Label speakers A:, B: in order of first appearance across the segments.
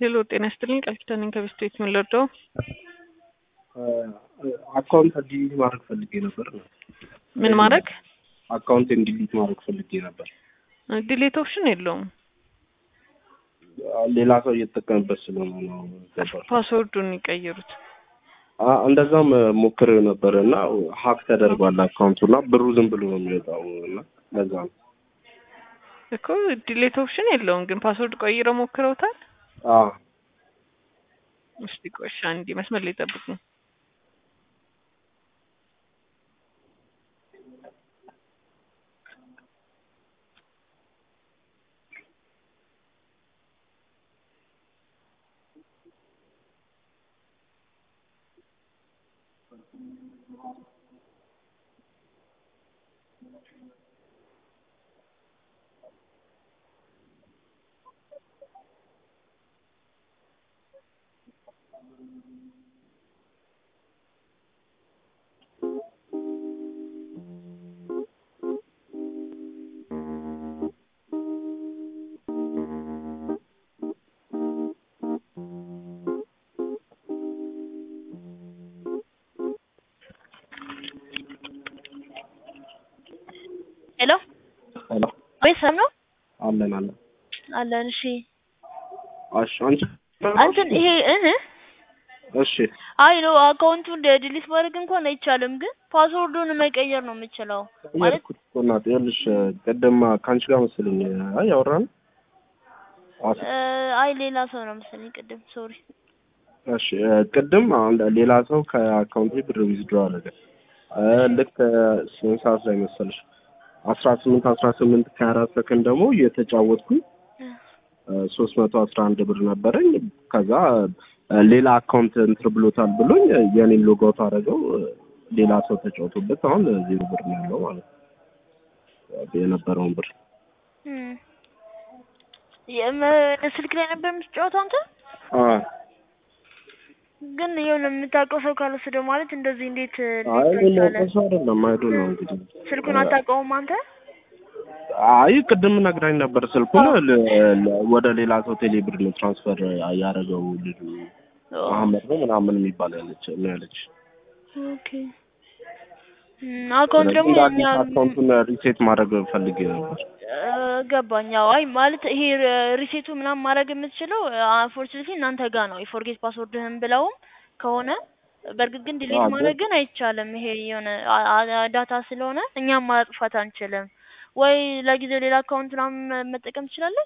A: ሄሎ ጤና ይስጥልኝ ቃል ኪዳን ነኝ ከቤስት ቤት ምን ልርዳው?
B: አካውንት ዲሊት ማድረግ ፈልጌ ነበር።
A: ምን ማድረግ
B: አካውንቴን ዲሊት ማድረግ ፈልጌ ነበር።
A: ዲሌት ኦፕሽን የለውም።
B: ሌላ ሰው እየተጠቀምበት ስለሆነ ነው ገባሽ?
A: ፓስወርዱን ይቀይሩት።
B: አ- እንደዛም ሞክሬው ነበር እና ሀክ ተደርጓል አካውንቱ እና ብሩ ዝም ብሎ ነው የሚወጣው እና ለዛ ነው።
A: እኮ ዲሌት ኦፕሽን የለውም ግን ፓስወርድ ቀይረው ሞክረውታል።
B: አዎ
A: እስቲ ቆሻ እንዲ መስመር ላይ ጠብቁ።
C: ሄሎ
B: ሄሎ
C: ወይ ሰም ነው
B: አለን አለን።
C: አለን። እሺ
B: እሺ አንቺ
C: አንተን ይሄ እህ
B: እሺ
C: አይ ነው አካውንቱን ዲሊት ማድረግ እንኳን አይቻልም፣ ግን ፓስወርዱን መቀየር ነው የምችለው ማለት
B: ቀየርኩት እኮ እናቴ። ይኸውልሽ ቅድም ከአንቺ ጋር መሰለኝ አይ ያወራን አስ-
C: እ፣ አይ ሌላ ሰው ነው መሰለኝ ቅድም። ሶሪ
B: እሺ ቅድም አሁን ሌላ ሰው ከአካውንቴ ብር ዊዝድሮ አደረገ። እ፣ ልክ ስንት ሰዓት ላይ መሰለሽ? አስራ ስምንት አስራ ስምንት ከሀያ አራት ሰከንድ ደግሞ እየተጫወትኩኝ ሶስት መቶ አስራ አንድ ብር ነበረኝ። ከዛ እ፣ ሌላ አካውንት እንትን ብሎታል ብሎኝ የኔን ሎጋውት አደረገው። እ፣ ሌላ ሰው ተጫውቶበት አሁን ዜሮ ብር ነው ያለው ማለት ነው የነበረውን ብር
C: እም፣ የም- ስልክ ላይ ነበር የምትጫወተው አንተ?
B: አ
C: ግን የሆነ የምታውቀው ሰው ካልወሰደው ማለት እንደዚህ እንዴት
B: አይ
C: ሊታይ ቻለ?
B: ሰው አይደለም አይዶ ነው እንግዲህ
C: ስልኩን አታውቀውም አንተ?
B: አይ ቅድም ነግራኝ ነበር። ስልኩን ል- ል- ወደ ሌላ ሰው ቴሌ ብር ነው ትራንስፈር ያደረገው ልጁ መሀመድ ነው ምናምን የሚባል ያለች ነው ያለች።
C: ኦኬ እም፣ አካውንት ደግሞ
B: እንደ
C: ያን
B: አዲስ
C: ያህል
B: አካውንቱን ሪሴት ማድረግ ፈልጌ ነበር።
C: እ፣ ገባኝ። አዎ አይ ማለት ይሄ ሪሴቱ ምናምን ማድረግ የምትችለው አንፎርቹኔትሊ እናንተ ጋር ነው። የፎርጌት ፓስወርድህን ብለውም ከሆነ በእርግጥ ግን ዲሊት
B: አዎ፣
C: ማድረግ ግን አይቻልም። ይሄ የሆነ አ- አ- ዳታ ስለሆነ እኛም ማጥፋት አንችልም። ወይ ለጊዜው ሌላ አካውንት ምናምን መጠቀም ትችላለህ።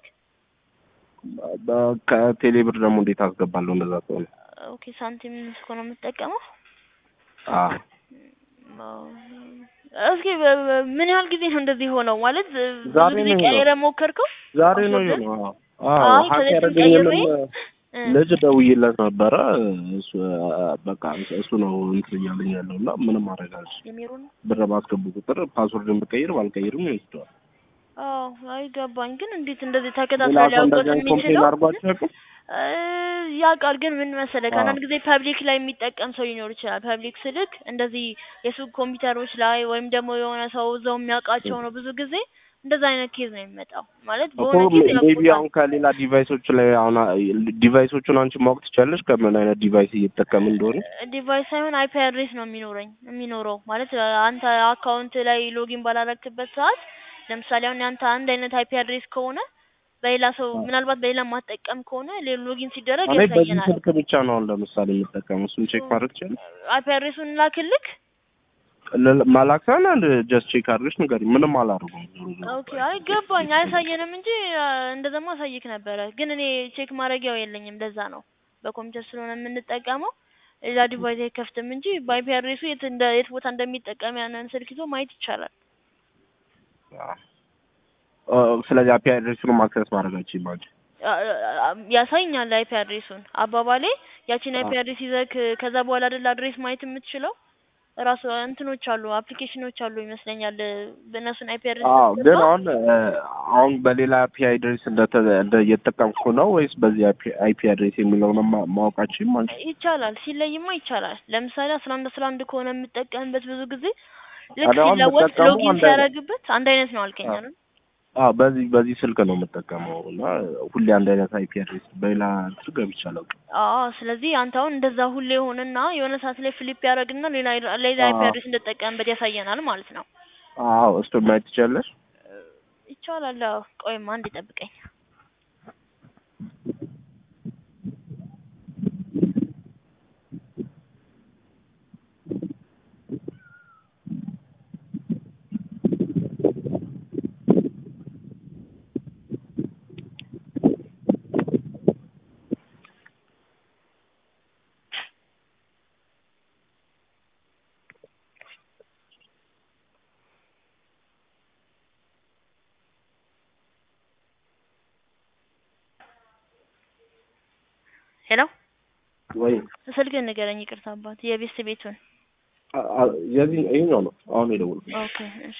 B: በ- ከቴሌ ብር ደግሞ እንዴት አስገባለሁ? እንደዛ ከሆነ
C: ኦኬ ሳንቲም እኮ ነው የምትጠቀመው።
B: አዎ
C: አዎ። እስኪ በ- በ- ምን ያህል ጊዜ ነው እንደዚህ ሆነው? ማለት ብዙ
B: ዛሬ
C: ጊዜ
B: ነው
C: ቀይረ ሞከርከው?
B: ዛሬ ነው
C: ፓስወርድህን?
B: የሆነው። አዎ አዎ
C: አይ
B: ሀክ
C: ከዚህ
B: ያደረገኝንም
C: ቀይሬ እ፣
B: ልጅ ደውዬለት ነበረ። እሱ በቃ እሱ ነው እንትን እያለኝ ያለው እና ምንም ማድረግ አልችልም።
C: የሚሩን
B: ብር ባስገቡ ቁጥር ፓስወርድን ብቀይር ባልቀይርም ይወስደዋል።
C: አዎ አይገባኝ። ግን እንዴት እንደዚህ
B: ሌላ
C: ተከታትሎ
B: ሰው
C: ሊያውቁት
B: እንደዚህ አይነት ኮምፕሌን
C: የሚችለው
B: አድርጓቸው ያውቁም?
C: እ፣ ያውቃል። ግን ምን መሰለህ
B: አዎ።
C: ከአንዳንድ ጊዜ ፐብሊክ ላይ የሚጠቀም ሰው ሊኖር ይችላል። ፐብሊክ ስልክ እንደዚህ የሱቅ ኮምፒውተሮች ላይ ወይም ደግሞ የሆነ ሰው እዛው የሚያውቃቸው ነው። ብዙ ጊዜ እንደዛ አይነት ኬዝ ነው የሚመጣው። ማለት
B: እኮ
C: በሆነ ኬዝ
B: ሜቢ
C: ያውቁታል።
B: አሁን ከሌላ ዲቫይሶች ላይ አሁን ዲቫይሶቹን አንቺ ማወቅ ትችላለሽ ከምን አይነት ዲቫይስ እየተጠቀም እንደሆነ?
C: ዲቫይስ ሳይሆን አይፒ አድሬስ ነው የሚኖረኝ የሚኖረው ማለት አንተ አካውንት ላይ ሎጊን ባላረክበት ሰዓት ለምሳሌ አሁን ያንተ አንድ አይነት አይፒ አድሬስ ከሆነ በሌላ ሰው ምናልባት በሌላ ማጠቀም ከሆነ ሌላ ሎጊን ሲደረግ
B: እኔ በዚህ
C: ያሳየናል።
B: ስልክ ብቻ ነው አሁን ለምሳሌ የምጠቀመው። እሱን ቼክ ማድረግ ትችላለሽ?
C: አይፒ አድሬሱን ላክልክ።
B: መላክ ሳይሆን አንድ ጀስት ቼክ አድርገሽ ንገሪኝ። ምንም አላደርገውም። ዞሮ ዞሮ
C: ኦኬ አይ ገባኝ። አያሳየንም እንጂ አ፣ እንደዛማ አሳይክ ነበረ። ግን እኔ ቼክ ማድረጊያው የለኝም። ለዛ ነው በኮምፒውተር ስለሆነ የምንጠቀመው ሌላ ዲቫይስ አይከፍትም እንጂ በአይፒ አድሬሱ የት እንደ የት ቦታ እንደሚጠቀም ያንን ስልክ ይዞ ማየት ይቻላል።
B: አ፣ ስለዚህ አፒ አድሬሱን አክሰስ ማድረግ አልችልም አንቺ።
C: አ- አ- ያሳይኛል አይፒ አድሬሱን። አባባሌ ያቺን አይፒ
B: አዎ።
C: አድሬስ ይዘክ ከዛ በኋላ አይደል አድሬስ ማየት የምትችለው ራሱ እንትኖች አሉ አፕሊኬሽኖች አሉ ይመስለኛል። በእነሱን አይፒ አድሬስ
B: አዎ ግን
C: ስትገባ
B: አሁን አ፣ አሁን በሌላ አይፒ አድሬስ እንደተ እንደ እየተጠቀምኩ ነው ወይስ በዚህ አይፒ አድሬስ የሚለውን ማ- ማወቃችን አንቺ?
C: ይቻላል፣ ሲለይማ ይቻላል። ለምሳሌ አስራ አንድ አስራ አንድ ከሆነ የምጠቀምበት ብዙ ጊዜ ልክ
B: ታዲያ አሁን
C: ሲለወጥ
B: የምጠቀመው
C: ሎጊን
B: አንድ አይነት-
C: ሲያደርግበት አንድ አይነት ነው አልከኝ አይደል?
B: አዎ በዚህ በዚህ ስልክ ነው የምጠቀመው እና ሁሌ አንድ አይነት አይፒ አድሬስ በሌላ እንትን ገብቼ አላውቅም።
C: አዎ ስለዚህ አንተ አሁን እንደዛ ሁሌ ሆነና የሆነ ሰዓት ላይ ፍሊፕ ያደርግና ሌላ ሌላ አይፒ
B: አዎ።
C: አድሬስ እንደተጠቀምበት ያሳየናል ማለት ነው።
B: አዎ እሱን ማየት ትችላለሽ?
C: ይቻላል። አዎ ቆይማ አንድ ይጠብቀኝ። ሄሎ
B: ወይ
C: ስልክህን ንገረኝ። ይቅርታ አባት የቤት ቤቱን።
B: አ- አ- የዚህ ይሄኛው ነው አሁን የደወልኩት።
C: ኦኬ እሺ።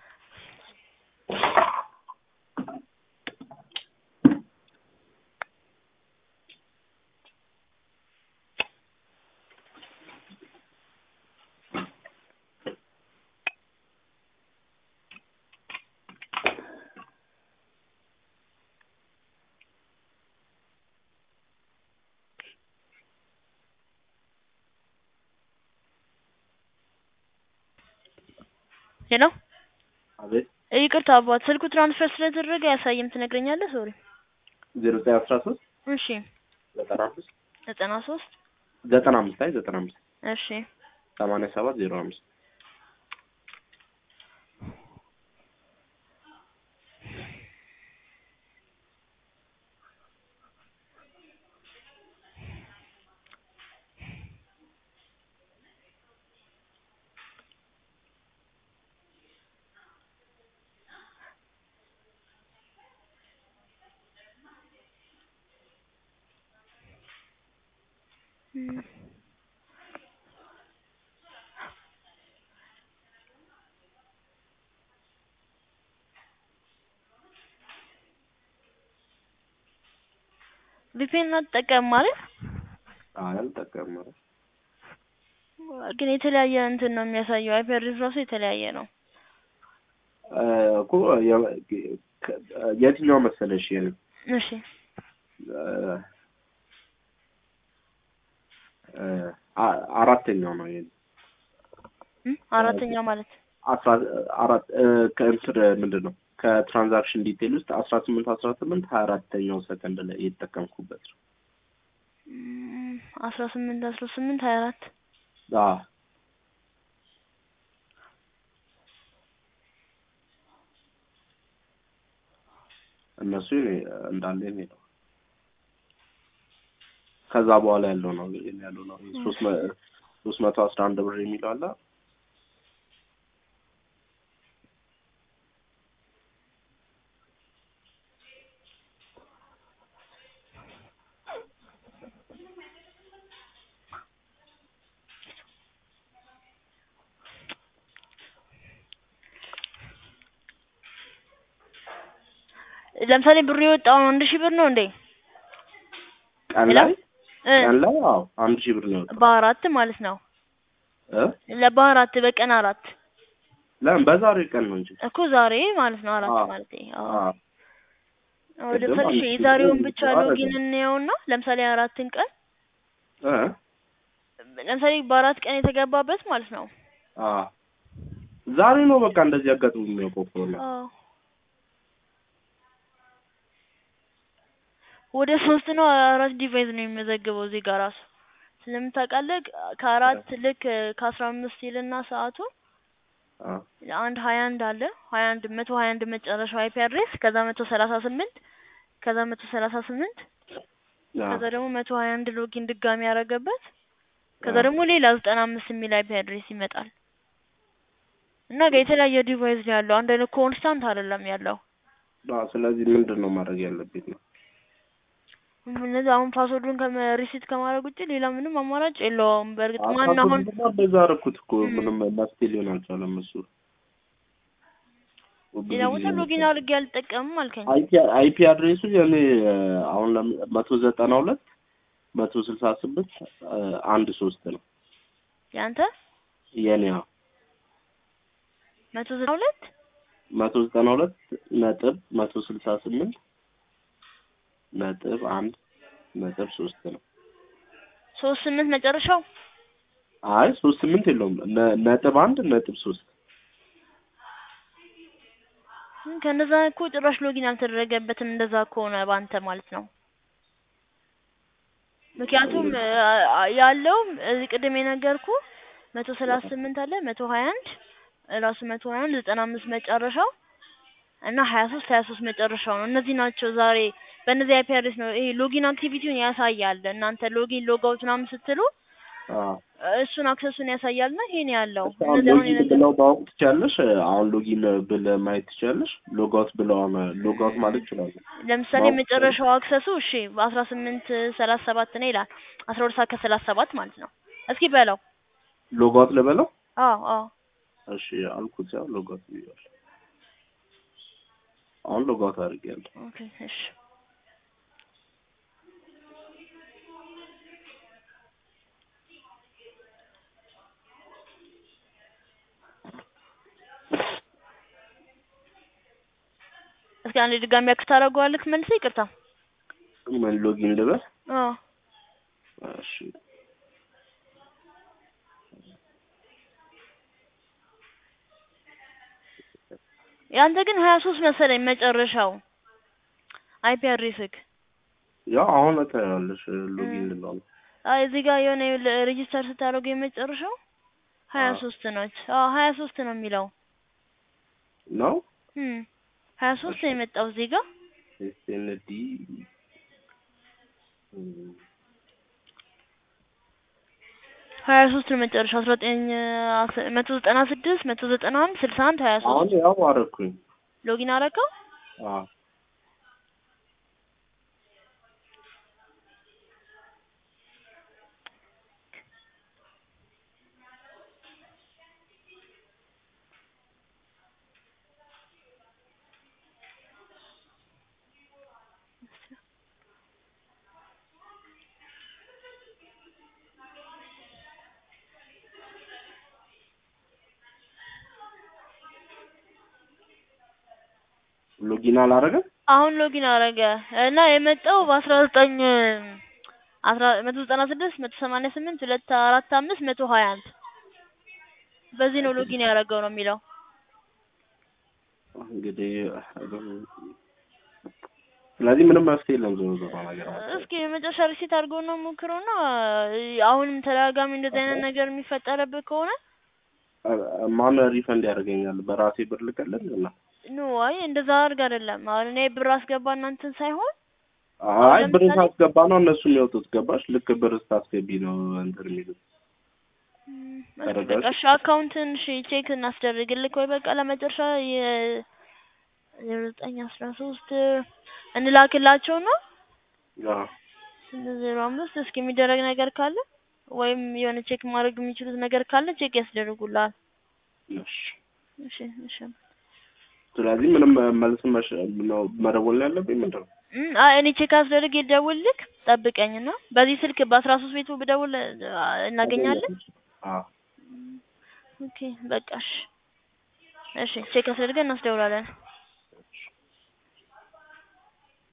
C: ሄሎ
B: አቤት
C: ይቅርታ አባት ስልኩ ትራንስፈር ስለተደረገ አያሳይም። ትነግረኛለህ? ሶሪ።
B: ዜሮ ዘጠኝ አስራ ሶስት
C: እሺ
B: ዘጠና አምስት
C: ዘጠና ሶስት
B: ዘጠና አምስት አይ ዘጠና አምስት
C: እሺ
B: ሰማንያ ሰባት ዜሮ አምስት
C: እም። ቪፒኤን አትጠቀም ማለት
B: አይ አልጠቀምም። ኧረ
C: ግን የተለያየ እንትን ነው የሚያሳየው። አይፒ አድሬስ ራሱ የተለያየ ነው።
B: እ እኮ የ- ከ- የትኛው መሰለሽ የኔ
C: እሺ
B: እ እ አ- አራተኛው ነው የኔ
C: እም? አራተኛ ማለት
B: አስራ አራት እ ከእንትን ምንድን ነው ከትራንዛክሽን ዲቴል ውስጥ አስራ ስምንት አስራ ስምንት ሀያ አራተኛው ሰከንድ ላይ የተጠቀምኩበት ነው።
C: እም፣ አስራ ስምንት አስራ ስምንት ሀያ አራት
B: አዎ እነሱ የኔ- እንዳለ የኔ ነው። ከዛ በኋላ ያለው ነው የኔ ያለው ነው ሶስት መ- ሶስት መቶ አስራ አንድ ብር የሚለው አለ
C: ለምሳሌ ብሩ የወጣው አንድ ሺህ ብር ነው እንዴ?
B: ቀን
C: ሄሎ?
B: ላይ
C: እ
B: ቀን ላይ አዎ አንድ ሺህ ብር ነው የወጣው
C: በአራት ማለት ነው።
B: እ
C: ለበአራት በቀን አራት
B: ለምን በዛሬ ቀን ነው እንጂ
C: እኮ ዛሬ ማለት ነው አራት
B: አዎ።
C: ማለት
B: አዎ
C: አዎ ወደ
B: ቅድም
C: ፈርሽ
B: አንድ ሺህ
C: የዛሬውን
B: ብር
C: ብቻ
B: አደረገ።
C: ሎጊን እንየውና ለምሳሌ አራትን ቀን
B: እ
C: ለምሳሌ በአራት ቀን የተገባበት ማለት ነው።
B: አዎ ዛሬ ነው በቃ እንደዚህ አጋጥሞ የሚያውቀው ከሆነ
C: አዎ ወደ ሶስት ነው አራት ዲቫይስ ነው የሚመዘግበው እዚህ ጋር ራሱ ስለምታውቃለህ ከአራት ልክ ከአስራ አምስት ይልና ሰዓቱ
B: አዎ
C: አንድ ሀያ አንድ አለ ሀያ አንድ መቶ ሀያ አንድ መጨረሻው አይፒ አድሬስ ከዛ መቶ ሰላሳ ስምንት ከዛ መቶ ሰላሳ ስምንት ከዛ ደግሞ መቶ ሀያ አንድ ሎጊን ድጋሚ ያደረገበት ከዛ
B: አዎ።
C: ደግሞ ሌላ ዘጠና አምስት የሚል አይፒ አድሬስ ይመጣል እና ጋር የተለያየ ዲቫይስ ነው ያለው አንድ አይነት ኮንስታንት አይደለም ያለው
B: አዎ ስለዚህ ምንድን ነው ማድረግ ያለብኝ ነው
C: እነዚህ አሁን ፓስወርዱን ከሪሲት ከማድረግ ውጭ ሌላ ምንም አማራጭ የለውም በእርግጥ ማን አሁን
B: በዛ አደረኩት እኮ
C: እም።
B: ምንም መፍትሄ ሊሆን አልቻለም እሱ ብዙ
C: ሌላ ቦታ
B: ጊዜ
C: ሎጊን
B: ነው።
C: አድርጌ አልጠቀምም አልከኝ
B: አይፒ አይፒ አድሬሱ የኔ እ፣ አሁን ለም- መቶ ዘጠና ሁለት መቶ ስልሳ ስምንት እ፣ አንድ ሶስት ነው
C: ያንተ
B: የኔ አዎ
C: መቶ ዘጠና ሁለት
B: መቶ ዘጠና ሁለት ነጥብ መቶ ስልሳ ስምንት ነጥብ አንድ ነጥብ ሶስት ነው።
C: ሶስት ስምንት መጨረሻው
B: አይ ሶስት ስምንት የለውም ነ- ነጥብ አንድ ነጥብ ሶስት
C: እም፣ ከእንደዛ እኮ ጭራሽ ሎጊን አልተደረገበትም። እንደዛ ከሆነ ባንተ ማለት ነው። ምክንያቱም አ- አ- ያለው እዚህ ቅድም የነገርኩ መቶ ሰላሳ ስምንት አለ መቶ ሀያ አንድ ራሱ መቶ ሀያ አንድ ዘጠና አምስት መጨረሻው እና ሀያ ሶስት ሀያ ሶስት መጨረሻው ነው። እነዚህ ናቸው ዛሬ በእነዚህ አይፒ አድሬስ ነው ይሄ ሎጊን አክቲቪቲውን ያሳያል። እናንተ ሎጊን ሎጋውት ምናምን ስትሉ
B: አዎ
C: እሱን አክሰሱን ያሳያል እና ይሄን ያለው
B: እሺ፣ አሁን
C: እነዚህ አሁን
B: ሎጊን
C: የነገር
B: ብለው ማወቅ ትችያለሽ። አሁን ሎጊን ብለህ ማየት ትችያለሽ። ሎጋውት ብለው ሎጋውት ማለት ይችላሉ።
C: ለምሳሌ
B: ማወቅ
C: የመጨረሻው አክሰሱ እሺ በአስራ ስምንት ሰላሳ ሰባት ነው ይላል። አስራ ሁለት ሰዓት ከሰላሳ ሰባት ማለት ነው። እስኪ በለው።
B: ሎጋውት ልበለው?
C: አዎ አዎ
B: እሺ አልኩት። ያው ሎጋውት ብያለሁ። አሁን ሎጋውት አድርጌያለሁ።
C: ኦኬ እሺ እስኪ አንድ ድጋሚ አክስ ታደርገዋለህ መልሰህ? ይቅርታ።
B: ምን ሎጊን ልበል?
C: አዎ
B: እሺ
C: ያንተ ግን ሀያ ሶስት መሰለኝ መጨረሻው አይፒ አድሬስክ።
B: ያው አሁን ታያለሽ። ሎጊን
C: እም።
B: ልለው ነው።
C: አይ እዚህ ጋር የሆነ ሬጂስተር ስታደርገው የመጨረሻው ሀያ
B: አዎ።
C: ሶስት ነች። አዎ ሀያ ሶስት ነው የሚለው።
B: ነው
C: እም ሀያ ሶስት ነው የመጣው እዚህ ጋር
B: ኤስኤንዲ
C: ሀያ ሶስት ነው መጨረሻው አስራ ዘጠኝ መቶ ዘጠና ስድስት መቶ ዘጠና አንድ ስልሳ አንድ ሀያ
B: አሁን
C: ሶስት
B: ያው አደረኩኝ።
C: ሎጊን አደረገው።
B: አዎ ሎጊን አላረገም።
C: አሁን ሎጊን አደረገ እና የመጣው በአስራ ዘጠኝ አስራ መቶ ዘጠና ስድስት መቶ ሰማንያ ስምንት ሁለት አራት አምስት መቶ ሀያ አንድ በዚህ ነው ሎጊን ያደረገው ነው የሚለው።
B: እንግዲህ ስለዚህ ምንም መፍትሄ የለም። ዞሮ ዞሮ ነገር ማለት ነው።
C: እስኪ የመጨረሻ ሪሴት አድርገው ነው ሞክረውና አሁንም ተደጋጋሚ እንደዚህ አይነት ነገር የሚፈጠረብህ ከሆነ
B: ማን ሪፈንድ ያደርገኛል? በራሴ ብር ልቀልል እና
C: ኖ አይ እንደዛ አድርግ አይደለም። አሁን እኔ ብር አስገባ እናንተን ሳይሆን
B: አይ ብር
C: ለምሳሌ-
B: ሳስገባ ነው እነሱ የሚወጡት። ገባሽ? ልክ ብር ስታስገቢ ነው እንትን የሚሉት።
C: ም፣
B: ተረዳሽ?
C: በቃ እሺ አካውንትን እሺ ቼክ እናስደርግልክ ወይ በቃ ለመጨረሻ የ ዜሮ ዘጠኝ አስራ ሶስት እንላክላቸው ነው
B: አዎ
C: ስምንት ዜሮ አምስት እስኪ የሚደረግ ነገር ካለ ወይም የሆነ ቼክ ማድረግ የሚችሉት ነገር ካለ ቼክ ያስደርጉልሃል።
B: እሺ።
C: እሺ እሺ
B: ስለዚህ ምንም መልስ መሽ ነው መደወል ነው ያለብኝ ምንድን ነው?
C: እም፣ አይ እኔ ቼክ አስደርግ ልደውልልክ ጠብቀኝና በዚህ ስልክ በአስራ ሶስት ቤቱ ብደውል አ፣ እናገኛለን።
B: አዎ
C: ኦኬ በቃ እሺ እሺ ቼክ አስደርገን እናስደውላለን።